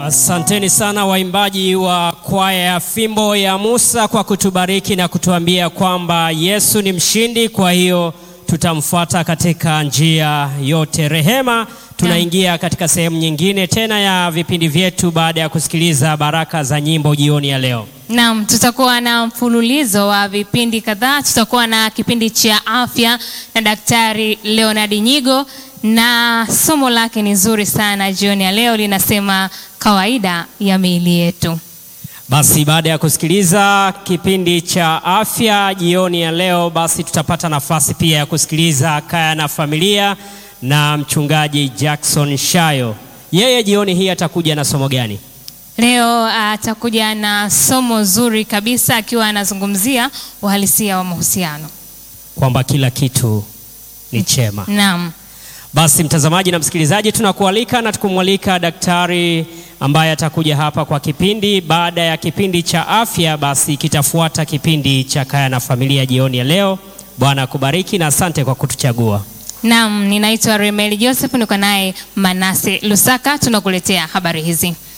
Asanteni sana waimbaji wa kwaya ya Fimbo ya Musa kwa kutubariki na kutuambia kwamba Yesu ni mshindi, kwa hiyo tutamfuata katika njia yote. Rehema, tunaingia katika sehemu nyingine tena ya vipindi vyetu baada ya kusikiliza baraka za nyimbo jioni ya leo. Naam, tutakuwa na mfululizo wa vipindi kadhaa. Tutakuwa na kipindi cha afya na Daktari Leonard Nyigo, na somo lake ni zuri sana jioni ya leo, linasema kawaida ya miili yetu. Basi baada ya kusikiliza kipindi cha afya jioni ya leo, basi tutapata nafasi pia ya kusikiliza kaya na familia na mchungaji Jackson Shayo. Yeye jioni hii atakuja na somo gani? Leo atakuja na somo zuri kabisa, akiwa anazungumzia uhalisia wa mahusiano. Kwamba kila kitu ni chema. Naam. Basi mtazamaji na msikilizaji, tunakualika na tukumwalika daktari ambaye atakuja hapa kwa kipindi. Baada ya kipindi cha afya, basi kitafuata kipindi cha kaya na familia jioni ya leo. Bwana akubariki na asante kwa kutuchagua. Naam, ninaitwa Remeli Joseph, niko naye Manase Lusaka, tunakuletea habari hizi.